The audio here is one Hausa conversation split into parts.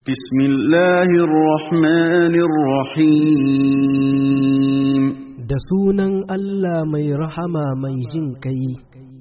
بسم الله الرحمن الرحيم da sunan Allah mai rahama mai jin kai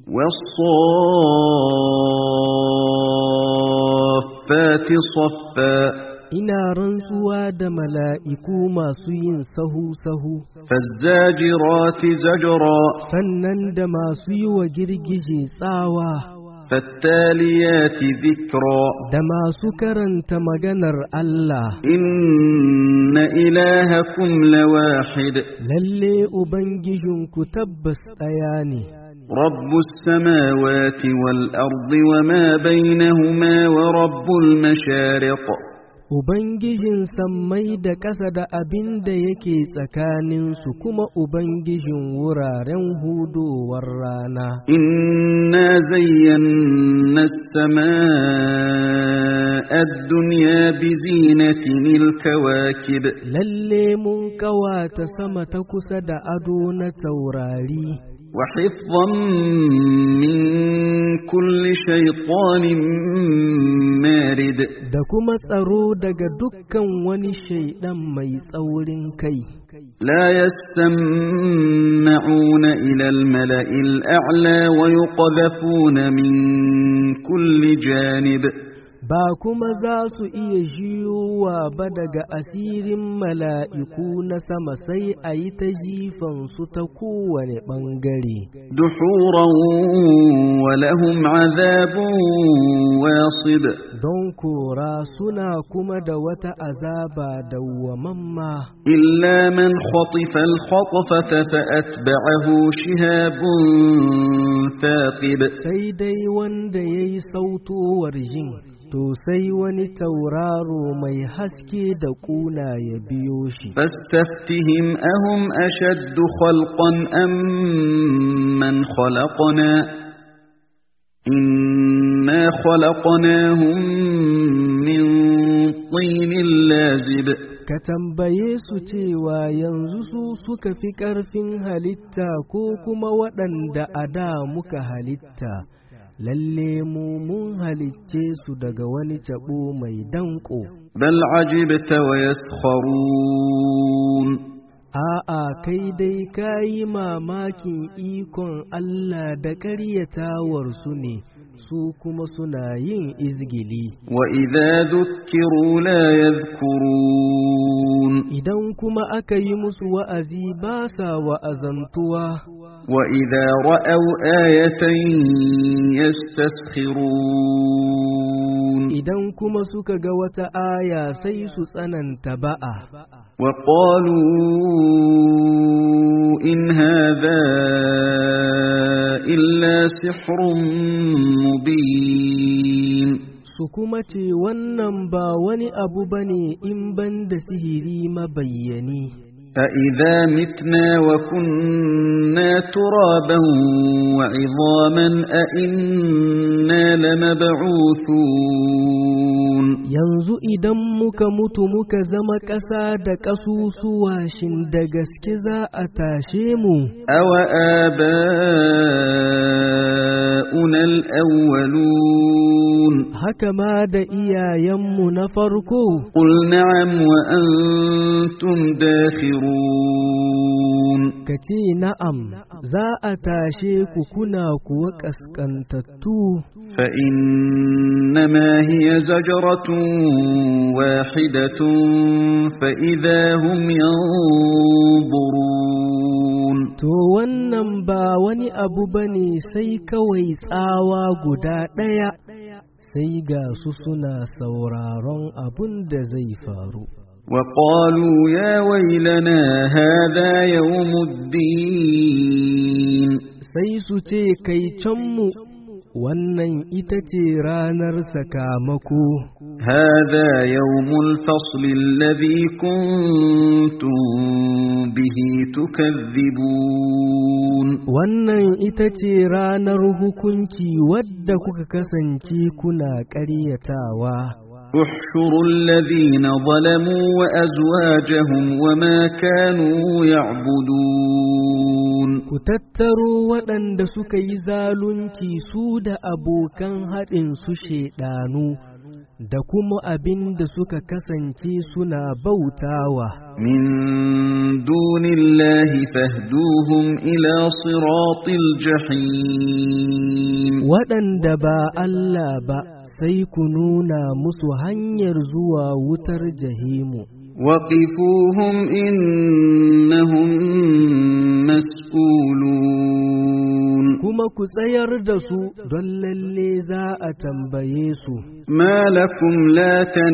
والصافات صفا ina rantsuwa da mala'iku masu yin sahu-sahu فالزاجرات زجرا sannan da masu yi wa girgije tsawa فالتاليات ذكرا da masu karanta maganar Allah إن إلهكم لواحد lalle Ubangijinku tabbas ɗaya ne رب السماوات والأرض وما بينهما ورب المشارق Ubangijin sammai da ƙasa da abin da yake tsakaninsu kuma Ubangijin wuraren hudowar rana. إنا زينا السماء الدنيا بزينة الكواكب Lalle mun ƙawata sama ta kusa da ado na taurari, وحفظا من كل شيطان مارد da kuma tsaro daga dukkan wani shaiɗan mai tsaurin kai. لا يستمعون إلى الملأ الأعلى ويقذفون من كل جانب Ba kuma za su iya jiyowa ba daga asirin mala'iku na sama sai a yi ta jifansu ta kowane ɓangare. دحورا ولهم عذاب واصب Don kora suna kuma da wata azaba dawwamamma. إلا من خطف الخطفة فأتبعه شهاب ثاقب Sai dai wanda ya yi sautowar jin, to sai wani tauraro mai haske da ƙuna ya biyo shi. فاستفتهم أهم أشد خلقا أم من خلقنا إنا خلقناهم من طين لازب Ka tambaye su cewa yanzu su suka fi ƙarfin halitta ko kuma waɗanda a da muka halitta, lalle mu mun halicce su daga wani taɓo mai danƙo. بل عجبت ويسخرون A'a, kai dai ka yi mamakin ikon Allah da ƙaryatawarsu ne, su kuma suna yin izgili. وإذا ذكروا لا يذكرون Idan kuma aka yi musu wa'azi ba sa wa'azantuwa, وإذا رأوا آية يستسخرون idan kuma suka ga wata aya sai su tsananta ba'a. وقالوا إن هذا إلا سحر مبين Su kuma ce wannan ba wani abu ba ne in ban da sihiri mabayyani. أإذا متنا وكنا ترابا وعظاما أإنا لمبعوثون Yanzu idan muka mutu muka zama ƙasa da ƙasusuwa shin da gaske za a tashe mu, أوآباؤنا الأولون haka ma da iyayenmu na farko, قل نعم وأنتم داخرون ka ce na'am, za a tashe ku kuna kuwa ƙasƙantattu, فإنما هي زجرة واحدة فإذا هم ينظرون to wannan ba wani abu ba ne sai kawai tsawa guda ɗaya, sai ga su suna sauraron abun da zai faru. وقالوا يا ويلنا هذا يوم الدين sai su ce kai canmu wannan ita ce ranar sakamako هذا يوم الفصل الذي كنتم به تكذبون wannan ita ce ranar hukunci wadda kuka kasance kuna ƙaryatawa احشروا الذين ظلموا وأزواجهم وما كانوا يعبدون ku tattaro waɗanda suka yi zalunci su da abokan haɗin su shaiɗanu da kuma abin da suka kasance suna bautawa. من دون الله فاهدوهم إلى صراط الجحيم Waɗanda ba Allah ba sai ku nuna musu hanyar zuwa wutar jahimu. وقفوهم إنهم مسؤولون Kuma ku tsayar da su don lalle za a tambaye su. ما لكم لا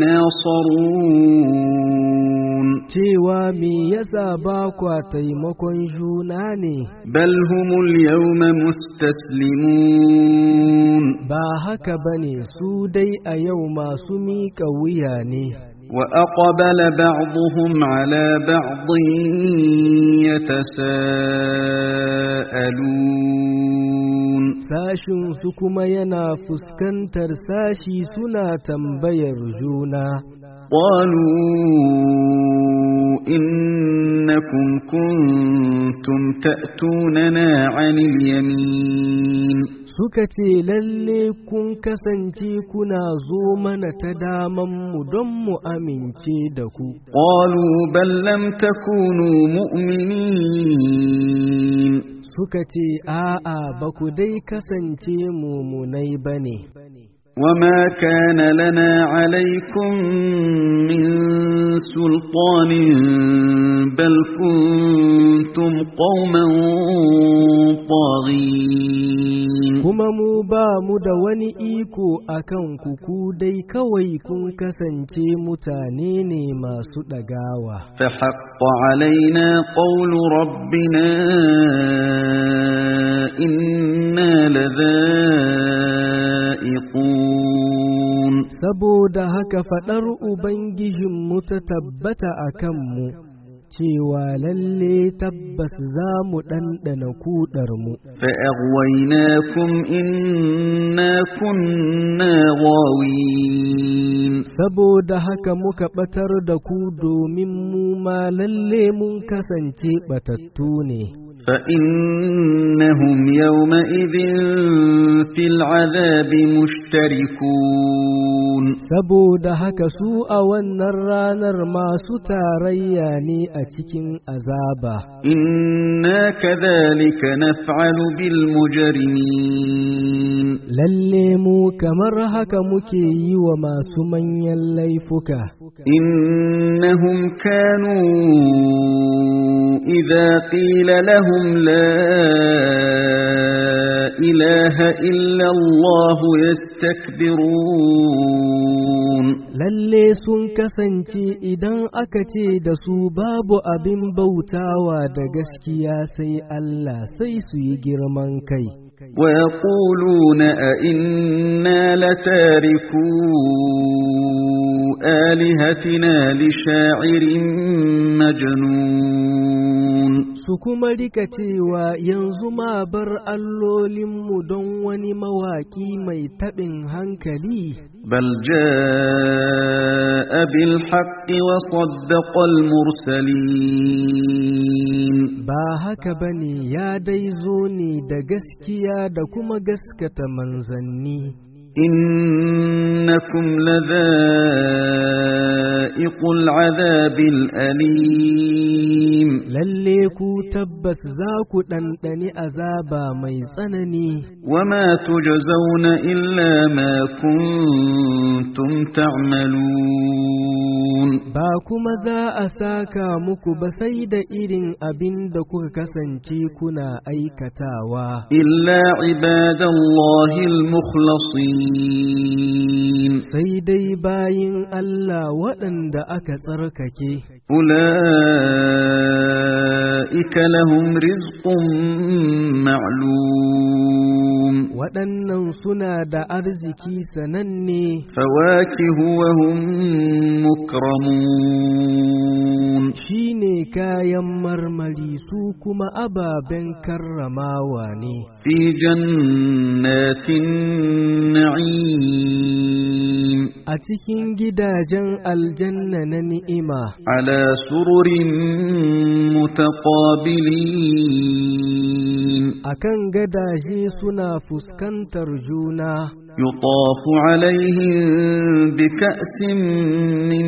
تناصرون Cewa me yasa ba kwa taimakon juna ne, بل هم اليوم مستسلمون ba haka ba ne su dai a yau masu miƙa wuya ne. وأقبل بعضهم على بعض يتساءلون Sashinsu kuma yana fuskantar sashi suna tambayar juna. قالوا إنكم كنتم تأتوننا عن اليمين Suka ce lalle kun kasance kuna zo mana ta damanmu don mu amince da ku. قالوا بل لم تكونوا مؤمنين Suka ce a'a ba ku dai kasance mumunai ba ne. وما كان لنا عليكم من سلطان بل كنتم قوما طاغين Kuma mu ba mu da wani iko a kan ku dai kawai kun kasance mutane ne masu ɗagawa. فحق علينا قول ربنا إنا لذائقون Saboda haka faɗar Ubangijinmu ta tabbata a kanmu, cewa lalle tabbas za mu ɗanɗana kuɗarmu. فأغويناكم إنا كنا غاوين Saboda haka muka ɓatar da ku domin mu ma lalle mun kasance ɓatattu ne. فإنهم يومئذ في العذاب مشتركون Saboda haka su a wannan ranar masu tarayya ne a cikin azaba. إنا كذلك نفعل بالمجرمين Lalle mu kamar haka muke yi wa masu manyan laifuka. إنهم كانوا إذا قيل لهم لا إله إلا الله يستكبرون Lalle sun kasance idan aka ce da su babu abin bautawa da gaskiya sai Allah sai su yi girman kai. ويقولون أئنا لتاركو آلهتنا لشاعر مجنون Su kuma rika cewa yanzu ma bar allolinmu don wani mawaƙi mai taɓin hankali. بل جاء بالحق وصدق المرسلين Ba haka ba ne ya dai zo ne da gaskiya da kuma gaskata manzanni. إنكم لذائق العذاب الأليم Lalle ku tabbas za ku ɗanɗani azaba mai tsanani. وما تجزون إلا ما كنتم تعملون Ba kuma za a saka muku ba sai da irin abin da kuka kasance kuna aikatawa. إلا عباد الله المخلصين Sai dai bayin Allah waɗanda aka tsarkake, أولئك لهم رزق معلوم waɗannan suna da arziki sananne, فواكه وهم مكرمون shi ne kayan marmari su kuma ababen karramawa ne. في جنات النعيم A cikin gidajen aljanna na ni'ima, على سرر متقابلين akan gadaje suna fuskantar juna, يطاف عليهم بكأس من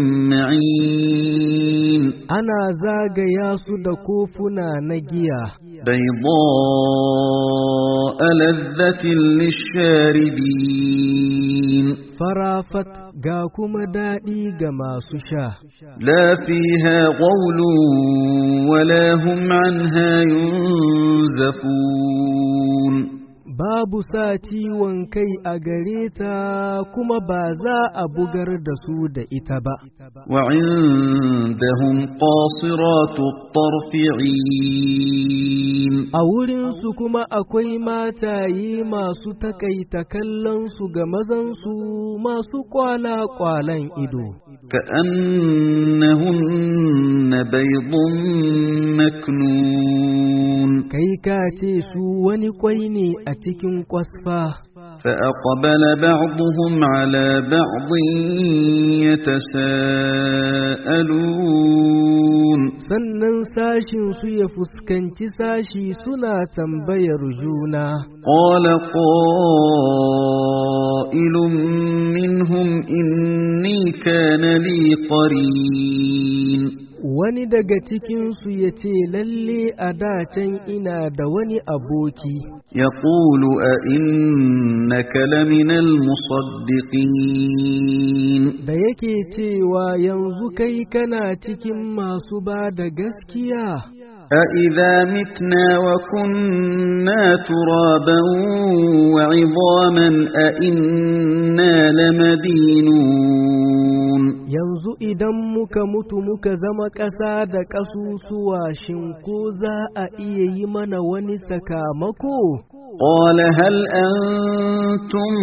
معين ana zagaya su da kofuna na giya, بيضاء لذة للشاربين farafat ga kuma daɗi ga masu sha. لا فيها غول ولا هم عنها ينزفون Babu sa ciwon kai a gare ta kuma ba za a bugar da su da ita ba. وعندهم قاصرات الطرف عين A wurinsu kuma akwai mataye masu takaita kallonsu ga mazansu masu kwala-kwalan ido. كأنهن بيض مكنون Kai ka ce su wani kwai ne a cikin kwasfa, فأقبل بعضهم على بعض يتساءلون sannan sashinsu ya fuskanci sashi suna tambayar juna. قال قائل منهم إني كان لي قرين Wani daga cikinsu ya ce lalle a dacen ina da wani aboki. يقول أئنك لمن المصدقين da yake cewa yanzu kai kana cikin masu ba da gaskiya أإذا متنا وكنا ترابا وعظاما أئنا لمدينون yanzu idan muka mutu muka zama ƙasa da ƙasusuwa shin ko za a iya yi mana wani sakamako قال هل أنتم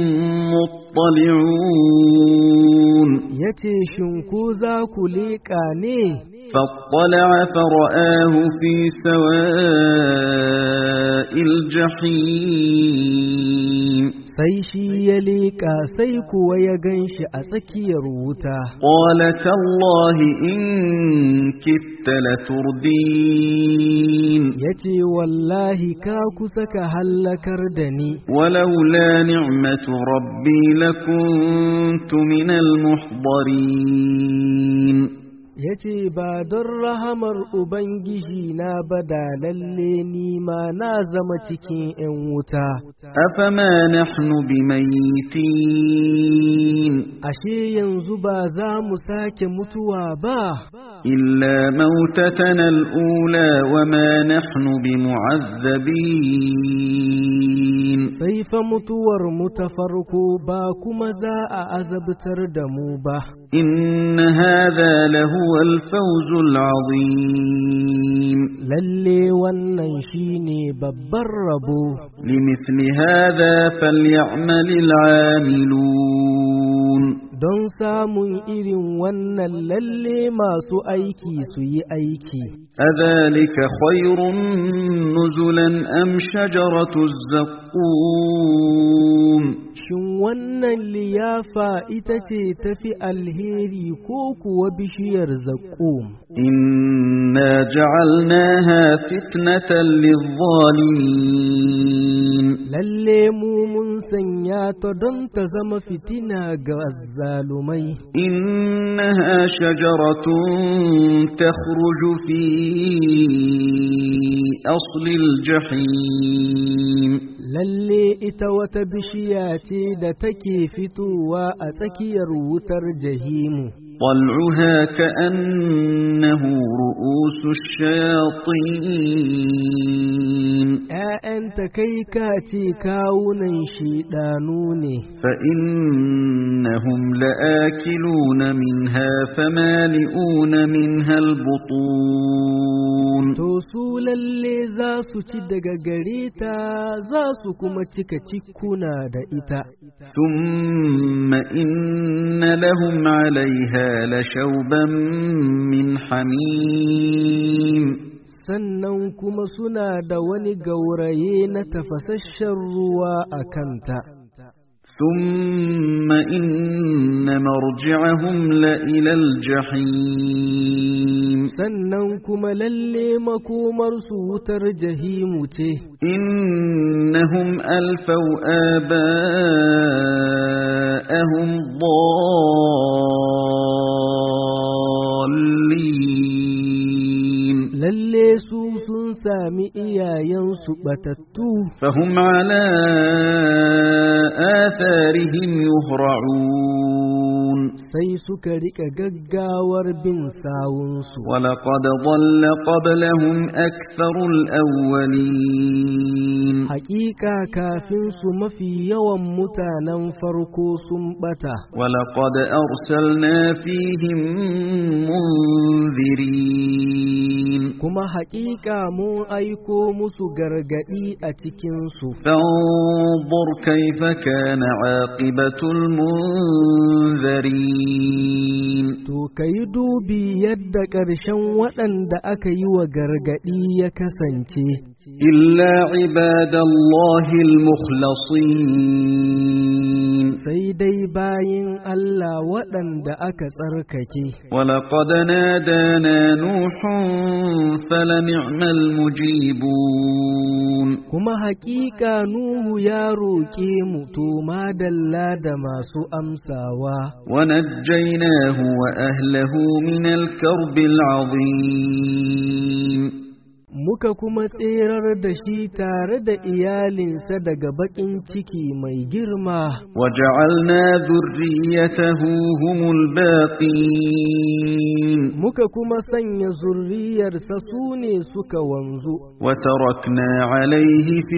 مطلعون ya ce shin ko za ku leƙa ne فاطلع فرآه في سواء الجحيم sai shi ya leƙa sai kuwa ya gan shi a tsakiyar wuta قال تالله إن كدت لتردين ya ce wallahi ka kusa ka hallakar da ni ولولا نعمة ربي لكنت من المحضرين ya ce ba don rahamar Ubangiji na ba da lalle ni ma na zama cikin ‘yan wuta, أفما نحن بميتين ashe yanzu ba za mu sake mutuwa ba, إلا موتتنا الأولى وما نحن بمعذبين sai fa mutuwar mu ta farko ba kuma za a azabtar da mu ba. إن هذا لهو الفوز العظيم Lalle wannan shi ne babban rabo, لمثل هذا فليعمل العاملون don samun irin wannan lalle masu aiki su yi aiki. أذلك خير نزلا أم شجرة الزقوم Shin wannan liyafa ita ce tafi alheri ko kuwa bishiyar zaƙum? إنا جعلناها فتنة للظالمين Lalle mu mun sanya ta don ta zama fitina ga azzalumai. إنها شجرة تخرج في أصل الجحيم Lalle ita wata bishiya ce da take fitowa a tsakiyar wutar jahimu. طلعها كأنه رؤوس الشياطين ‘Ya'yanta kai ka ce kawunan shiɗanu ne, فإنهم لآكلون منها فمالئون منها البطون to su lalle za su ci daga gare ta za su kuma cika cikuna da ita. ثم إن لهم عليها لشوبا من حميم sannan kuma suna da wani gauraye na tafasasshen ruwa a kanta ثم إن مرجعهم لإلى الجحيم sannan kuma lalle makomarsu wutar jahimu ce إنهم ألفوا آباءهم ضالين lalle su sun sami iyayensu batattu فهم على آثارهم يهرعون sai suka rika gaggawar bin sawunsu ولقد ضل قبلهم أكثر الأولين Hakika kafin su mafi yawan mutanen farko sun bata, ولقد أرسلنا فيهم منذرين kuma hakika mun aiko musu gargadi a cikinsu. فانظر كيف كان عاقبة المنذرين To, ka yi dubi yadda ƙarshen waɗanda aka yi wa gargadi ya kasance, إلا عباد الله المخلصين sai dai bayin Allah waɗanda aka tsarkake. ولقد نادانا نوح فلنعم المجيبون Kuma hakika Nuhu ya roƙe mu to madalla da masu amsawa. ونجيناه وأهله من الكرب العظيم muka kuma tserar da shi tare da iyalinsa daga baƙin ciki mai girma, وجعلنا ذريته هم الباقين muka kuma sanya zurriyarsa su ne suka wanzu, وتركنا عليه في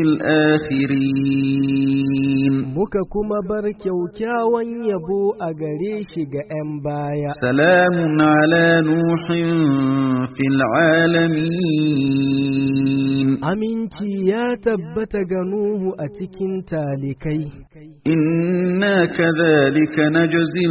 الآخرين muka kuma bar kyaukyawan yabo a gare shi ga ‘yan baya. سلام على نوح في العالمين Aminci ya tabbata ga Nuhu a cikin talikai, إنا كذلك نجزي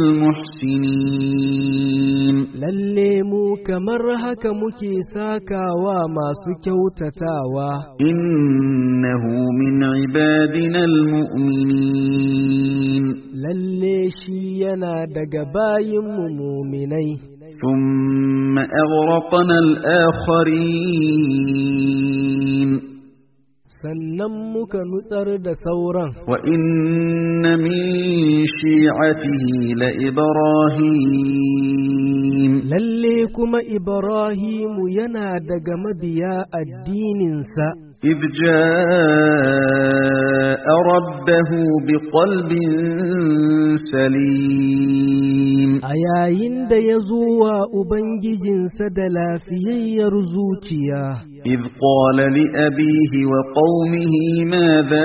المحسنين lalle mu kamar haka muke sakawa masu kyautatawa. إنه من عبادنا المؤمنين lalle shi yana daga bayinmu muminai, ثم أغرقنا الآخرين sannan muka nutsar da sauran, وإن من شيعته لإبراهيم lalle kuma Ibrahimu yana daga mabiya addininsa, إذ جاء ربه بقلب سليم a yayin da ya zo wa Ubangijinsa da lafiyayyar zuciya. إذ قال لأبيه وقومه ماذا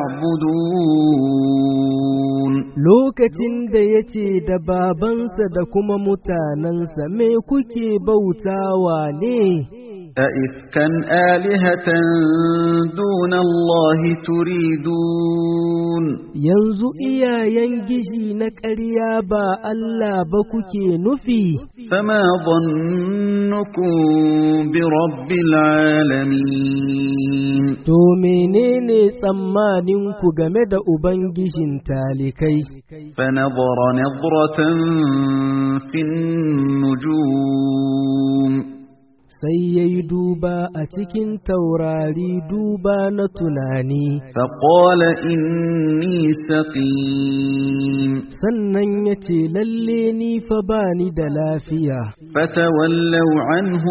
تعبدون Lokacin da ya ce da babansa da kuma mutanensa me kuke bautawa ne? أئفكا آلهة دون الله تريدون yanzu iyayen gishi na ƙarya ba Allah ba kuke nufi, فما ظنكم برب العالمين to menene tsammaninku game da Ubangijin talikai, فنظر نظرة في النجوم sai ya yi duba a cikin taurari duba na tunani, فقال إني سقيم sannan ya ce lalle ni fa ba ni da lafiya. فتولوا عنه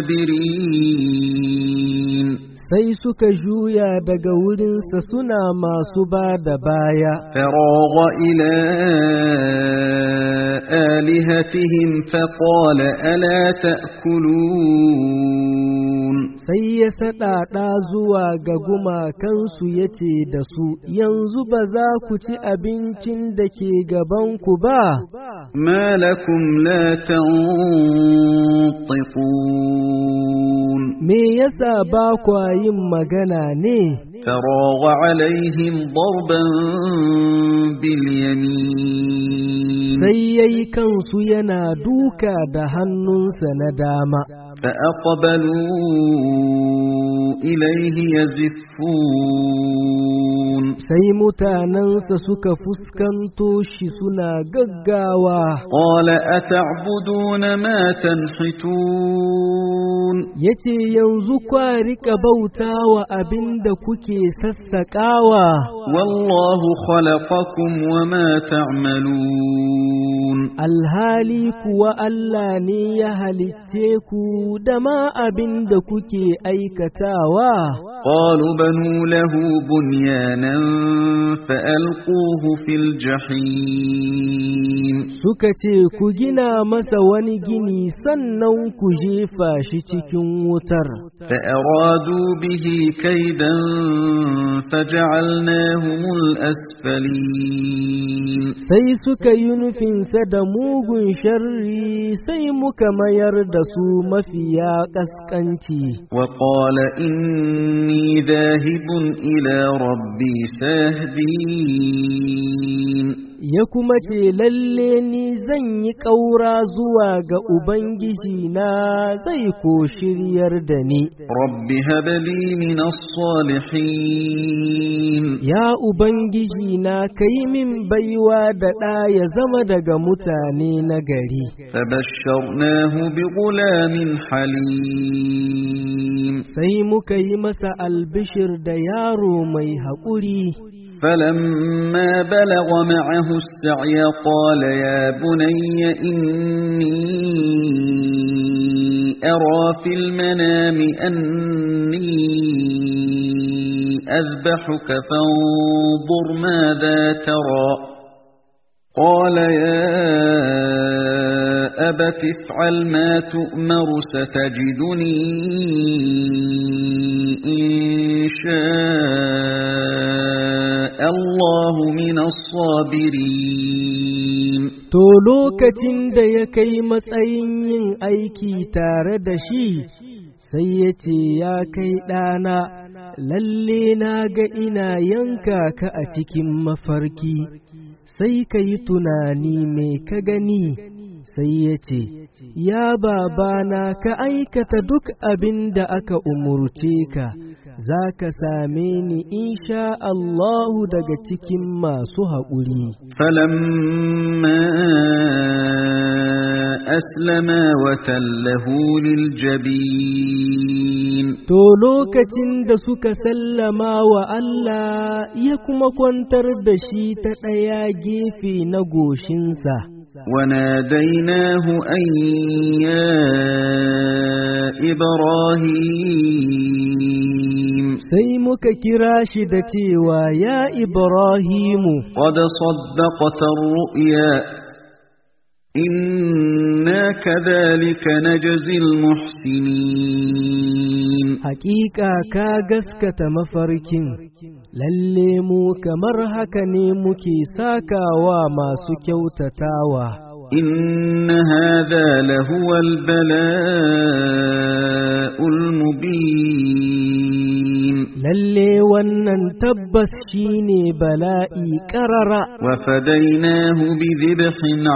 مدبرين sai suka juya daga wurinsa suna masu ba da baya, فراغ إلى آلهتهم فقال ألا تأكلون sai ya saɗaɗa zuwa ga gumakansu ya ce da su, Yanzu ba za ku ci abincin da ke gabanku ba, ما لكم لا تنطقون me yasa ba kwa yin magana ne فراغ عليهم ضربا باليمين sai yayi kansu yana duka da hannunsa na dama فأقبلوا إليه يزفون sai mutanensa suka fuskanto shi suna gaggawa قال أتعبدون ما تنحتون ya ce yanzu kwa riƙa bauta wa abin da kuke sassaƙawa والله خلقكم وما تعملون alhali kuwa Allah ne ya halicce ku da ma abin da kuke aikatawa قالوا بنوا له بنيانا فألقوه في الجحيم suka ce ku gina masa wani gini sannan ku jefa shi cikin wutar فأرادوا به كيدا فجعلناهم الأسفلين sai suka yi nufinsa da mugun sharri sai muka mayar da su mafiya ƙasƙanci وقال إني ذاهب إلى ربي سيهدين ya kuma ce lalle ni zan yi ƙaura zuwa ga Ubangiji na zai ko shiryar da ni. رب هب لي من الصالحين Ya Ubangiji na ka yi min baiwa da ɗa ya zama daga mutane na gari. فبشرناه بغلام حليم Sai muka yi masa albishir da yaro mai haƙuri. فلما بلغ معه السعي قال يا بني إني أرى في المنام أني أذبحك فانظر ماذا ترى قال يا أبت افعل ما تؤمر ستجدني إن شاء الله من الصابرين To lokacin da ya kai matsayin yin aiki tare da shi, sai ya ce, Ya kai ɗana, lalle na ga ina yanka ka a cikin mafarki, sai ka yi tunani mai ka gani, sai ya ce, Ya babana ka aikata duk abin da aka umurce ka, za ka same ni insha Allahu daga cikin masu haƙuri. فلما أسلما وتله للجبين To lokacin da suka sallama wa Allah ya kuma kwantar da shi ta ɗaya gefe na goshinsa, وناديناه أن يا إبراهيم sai muka kira shi da cewa ya Ibrahimu, قد صدقت الرؤيا إنا كذلك نجزي المحسنين hakika ka gaskata mafarkin, lalle mu kamar haka ne muke sakawa masu kyautatawa. إن هذا لهو البلاء المبين Lalle wannan tabbas shine bala'i ƙarara. وفديناه بذبح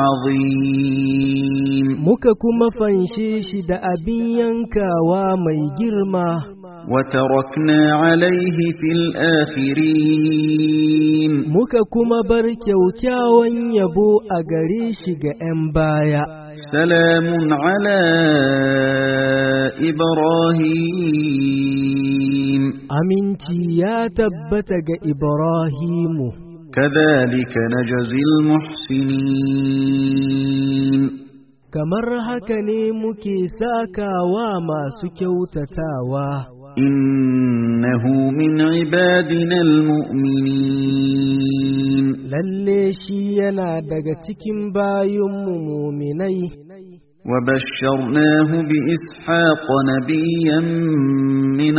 عظيم muka kuma fanshe shi da abin yankawa mai girma, وتركنا عليه في الآخرين muka kuma bar kyaukyawan yabo a gare shi ga ’yan baya. سلام على إبراهيم Aminci ya tabbata ga Ibrahimu, كذلك نجزي المحسنين kamar haka ne muke sakawa masu kyautatawa. إنه من عبادنا المؤمنين Lalle shi yana daga cikin bayinmu muminai. وبشرناه بإسحاق نبيا من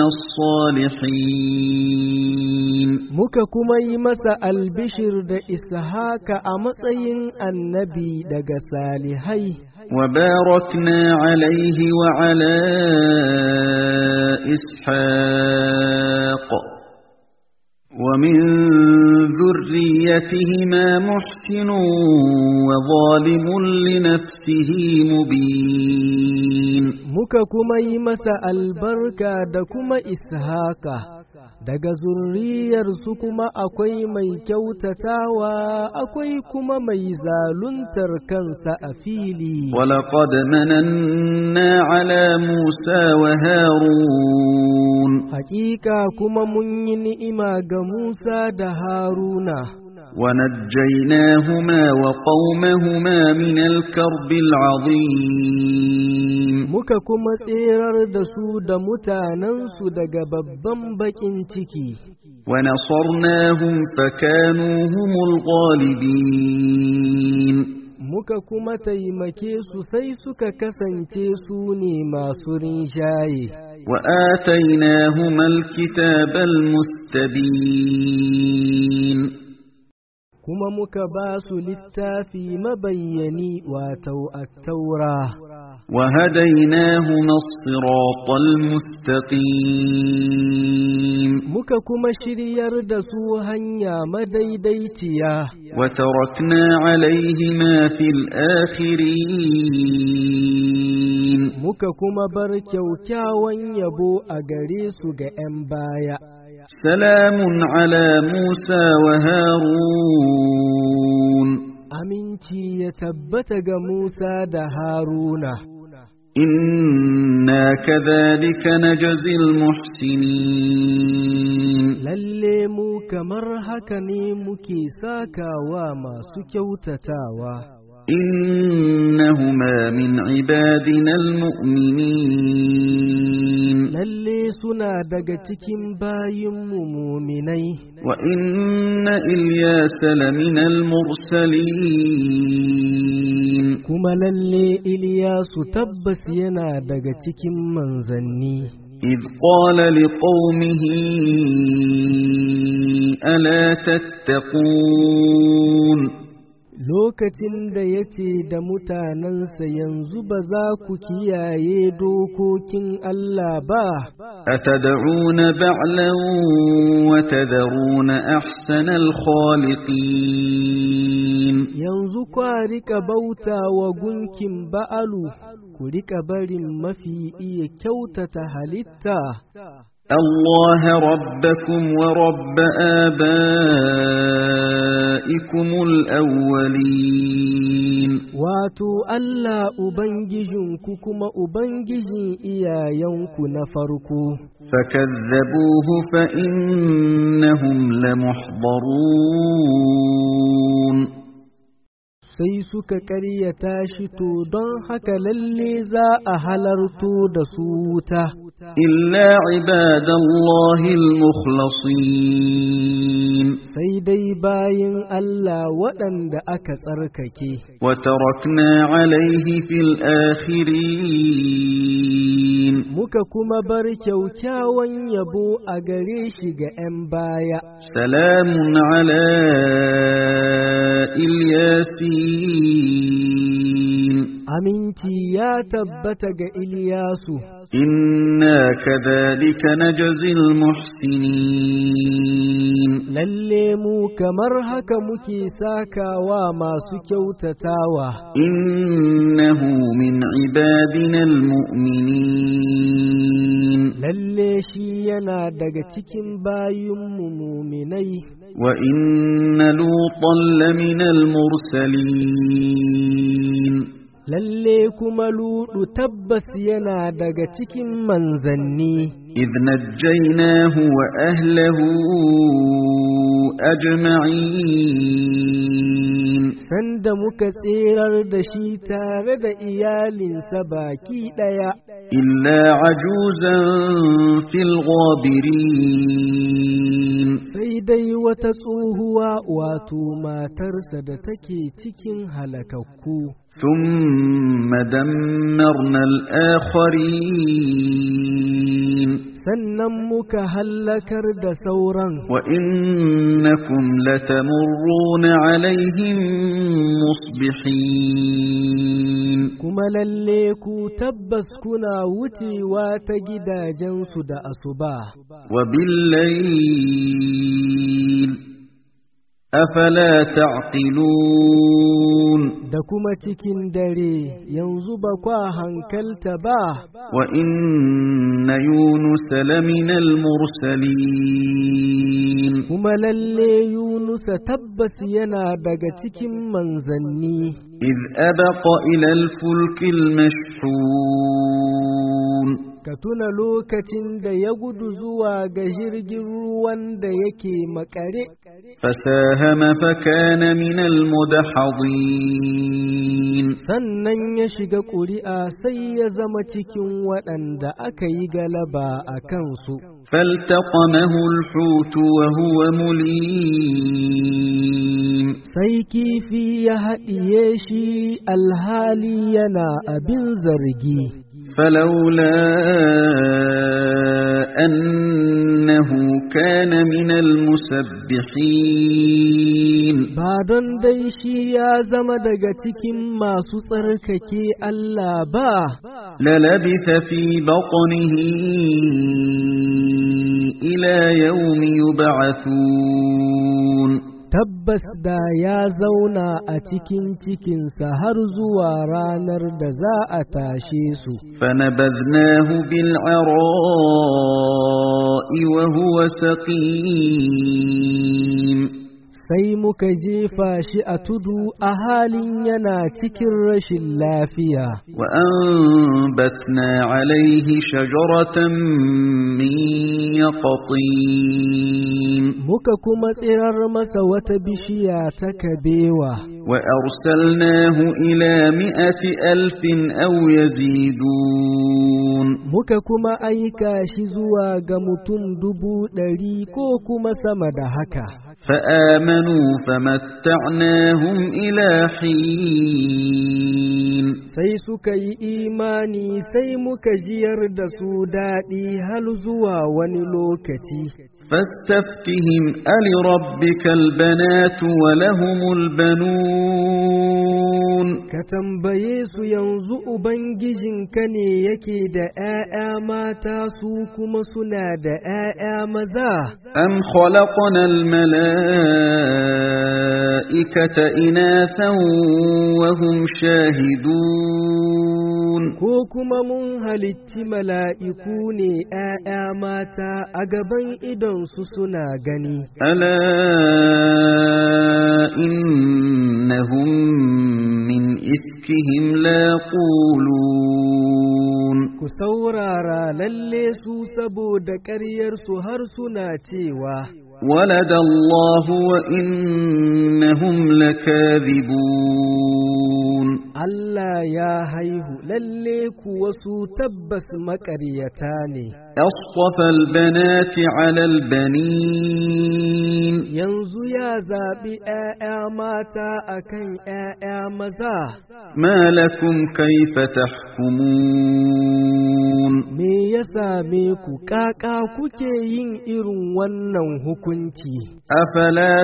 الصالحين muka kuma yi masa albishir da ishaka a matsayin annabi daga salihai وباركنا عليه وعلى إسحاق ومن ذريتهما محسن وظالم لنفسه مبين muka kuma yi masa albarka da kuma ishaka daga zurriyarsu kuma akwai mai kyautatawa akwai kuma mai zaluntar kansa a fili ولقد مننا على موسى وهارون hakika kuma mun yi ni'ima ga Musa da Haruna ونجيناهما وقومهما من الكرب العظيم muka kuma tserar da su da mutanensu daga babban baƙin ciki ونصرناهم فكانوا هم الغالبين muka kuma taimake su sai suka kasance su ne masu rinjaye وآتيناهما الكتاب المستبين kuma muka ba su littafi mabayyani wato attaura وهديناهما الصراط المستقيم muka kuma shiryar da su hanya madaidaiciya وتركنا عليهما في الآخرين muka kuma bar kyaukyawan yabo a gare su ga 'yan baya سلام على موسى وهارون aminci ya tabbata ga Musa da Haruna إنا كذلك نجزي المحسنين lalle mu kamar haka ne muke sakawa masu kyautatawa إنهما من عبادنا المؤمنين lalle suna daga cikin bayinmu muminai وإن إلياس لمن المرسلين kuma lalle Iliyasu tabbas yana daga cikin manzanni إذ قال لقومه ألا تتقون lokacin da ya ce da mutanensa yanzu ba za ku kiyaye dokokin Allah ba أتدعون بعلا وتذرون أحسن الخالقين yanzu kwa rika bauta wa gunkin ba'alu ku rika barin mafi iya kyautata halitta الله ربكم ورب آبائكم الأولين wato Allah Ubangijinku kuma Ubangijin iyayenku na farko فكذبوه فإنهم لمحضرون sai suka ƙaryata shi to don haka lalle za a halarto da su wuta إلا عباد الله المخلصين sai dai bayin Allah waɗanda aka tsarkake وتركنا عليه في الآخرين muka kuma bar kyaukyawan yabo a gare shi ga ‘yan baya سلام على الياسين aminci ya tabbata ga Iliyasu إنا كذلك نجزي المحسنين lalle mu kamar haka muke sakawa masu kyautatawa إنه من عبادنا المؤمنين lalle shi yana daga cikin bayinmu muminai وإن لوطا لمن المرسلين lalle kuma ludu tabbas yana daga cikin manzanni إذ نجيناه وأهله أجمعين sanda muka tserar da shi tare da iyalinsa baki ɗaya إلا عجوزا في الغابرين sai dai wata tsohuwa wato matarsa da take cikin halakakku ثم دمرنا الآخرين sannan muka hallakar da sauran وإنكم لتمرون عليهم مصبحين kuma lalle ku tabbas kuna wucewa ta gidajensu da asuba وبالليل أفلا تعقلون da kuma cikin dare yanzu ba kwa hankalta ba وإن يونس لمن المرسلين kuma lalle yunusa tabbas yana daga cikin manzanni إذ أبق إلى الفلك المشحون ka tuna lokacin da ya gudu zuwa ga jirgin ruwan da yake makare فساهم فكان من المدحضين sannan ya shiga ƙuri'a sai ya zama cikin waɗanda aka yi galaba a kansu فالتقمه الحوت وهو مليم sai kifi ya haɗiye shi alhali yana abin zargi فلولا أنه كان من المسبحين ba don dai shi ya zama daga cikin masu tsarkake Allah ba للبث في بطنه إلى يوم يبعثون tabbas da ya zauna a cikin cikinsa har zuwa ranar da za a tashe su فنبذناه بالعراء وهو سقيم sai muka jefa shi a tudu a halin yana cikin rashin lafiya وأنبتنا عليه شجرة من يقطين muka kuma tsirar masa wata bishiya ta kabewa وأرسلناه إلى مئة ألف أو يزيدون muka kuma aika shi zuwa ga mutum dubu ɗari ko kuma sama da haka فآمنوا فمتعناهم إلى حين sai suka yi imani sai muka jiyar da su daɗi hal zuwa wani lokaci فاستفتهم ألربك البنات ولهم البنون ka tambaye su yanzu ubangijinka ne yake da ‘ya'ya mata su kuma suna da ‘ya'ya maza أم خلقنا الملائكة إناثا وهم شاهدون ko kuma mun halicci mala'iku ne ‘ya'ya mata a gaban idonsu suna gani ألا إنهم من إفكهم ليقولون ku saurara lalle su saboda ƙaryarsu har suna cewa ولد الله وإنهم لكاذبون Allah ya haihu lalle kuwa su tabbas maƙaryata ne أصطفى البنات على البنين yanzu ya zaɓi ‘ya'ya mata a kan ‘ya'ya maza, ما لكم كيف تحكمون me ya same ku ƙaƙa kuke yin irin wannan hukunci, أفلا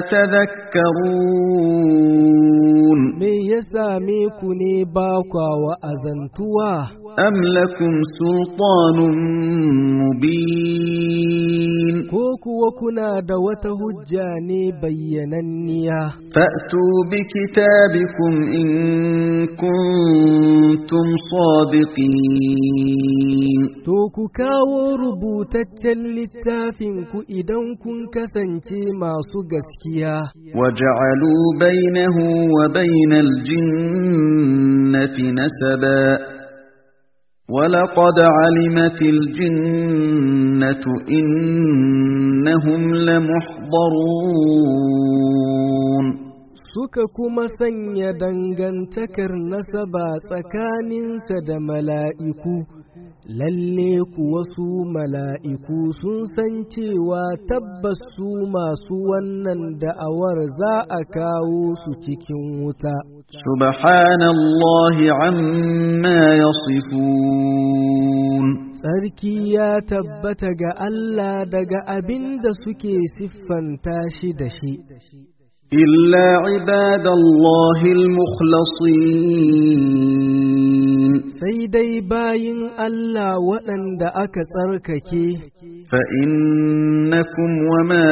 تذكرون me ya same ku ne ba kwa wa'azantuwa, أم لكم سلطان مبين ko kuwa kuna da wata hujja ne bayyananniya. فأتوا بكتابكم إن كنتم صادقين To ku kawo rubutaccen littafinku idan kun kasance masu gaskiya. وجعلوا بينه وبين الجنة نسبا ولقد علمت الجنة إنهم لمحضرون suka kuma sanya dangantakar nasaba tsakaninsa da mala'iku, lalle kuwa su mala'iku sun san cewa tabbas su masu wannan da'awar za a kawo su cikin wuta. Subhanallahi amma yasifun. Tsarki ya tabbata ga Allah daga abin da suke siffanta shi da shi. إلا عباد الله المخلصين sai dai bayin Allah waɗanda aka tsarkake فإنكم وما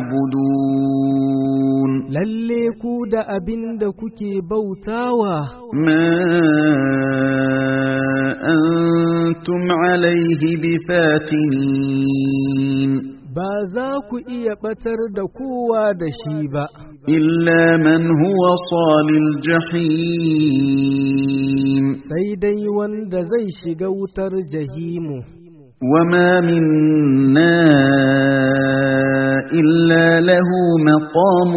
تعبدون lalle ku da abin da kuke bautawa ما أنتم عليه بفاتنين ba za ku iya ɓatar da kowa da shi ba إلا من هو صال الجحيم sai dai wanda zai shiga wutar jahimu وما منا إلا له مقام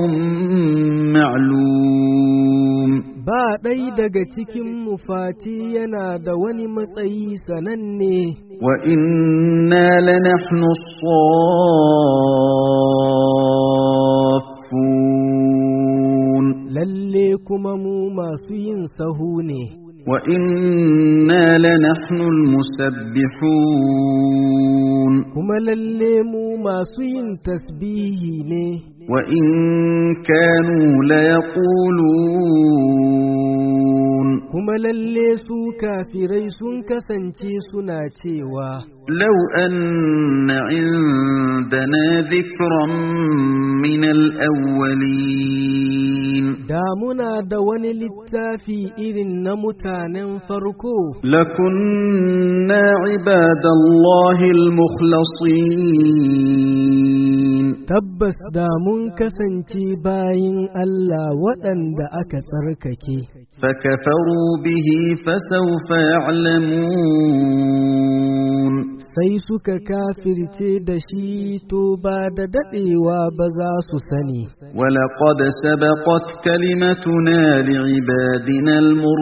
معلوم ba ɗai daga cikin mufati yana da wani matsayi sananne وإنا لنحن الصافون lalle kuma mu masu yin sahu ne وإنا لنحن المسبحون kuma lalle mu masu yin tasbihi ne وإن كانوا ليقولون kuma lalle su kafirai sun kasance suna cewa لو أن عندنا ذكرا من الأولين da muna da wani littafi irin na mutanen farko لكنا عباد الله المخلصين tabbas da mun kasance bayin Allah waɗanda aka tsarkake فكفروا به فسوف يعلمون sai suka kafirce da shi to ba da daɗewa ba za su sani ولقد سبقت كلمتنا لعبادنا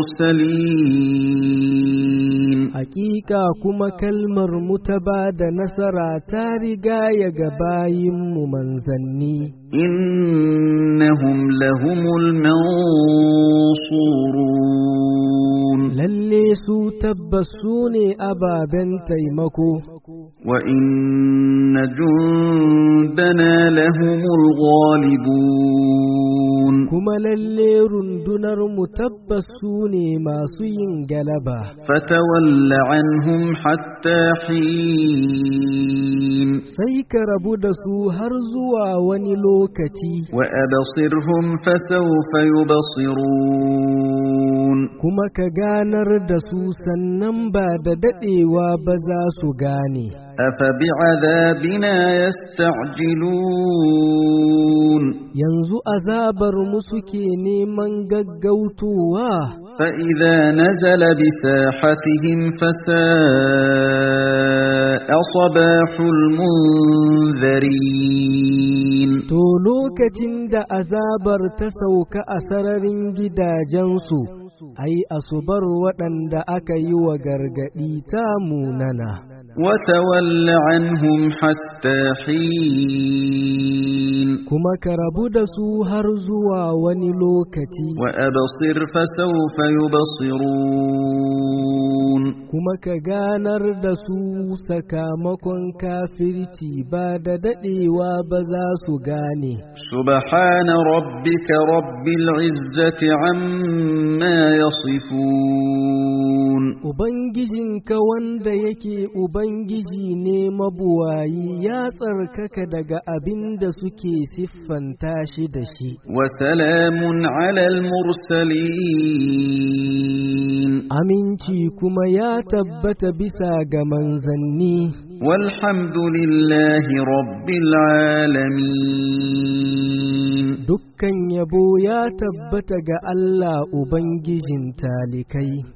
المرسلين Hakika kuma kalmar mu ta ba da nasara ta riga ya ga bayinmu manzanni إنهم لهم المنصورون lalle su tabbas su ne ababen taimako وإن جندنا لهم الغالبون kuma lalle rundunar mu tabbas su ne masu yin galaba فتول عنهم حتى حين sai ka rabu da su har zuwa wani lokaci وأبصرهم فسوف يبصرون kuma ka ganar da su sannan ba da daɗewa ba za su gane أفبعذابنا يستعجلون yanzu azabar mu suke neman gaggautowa فإذا نزل بساحتهم فساء صباح المنذرين to lokacin da azabar ta sauka a sararin gidajensu ai asubar waɗanda aka yi wa gargaɗi ta munana وتول عنهم حتى حين kuma ka rabu da su har zuwa wani lokaci وأبصر فسوف يبصرون kuma ka ganar da su sakamakon kafirci ba da daɗewa ba za su gane سبحان ربك رب العزة عما يصفون Ubangijinka wanda yake Ubangiji ne mabuwayi ya tsarkaka daga abin da suke siffanta shi da shi. وسلام على المرسلين Aminci kuma ya tabbata bisa ga manzanni, والحمد لله رب العالمين dukkan yabo ya tabbata ga Allah Ubangijin talikai.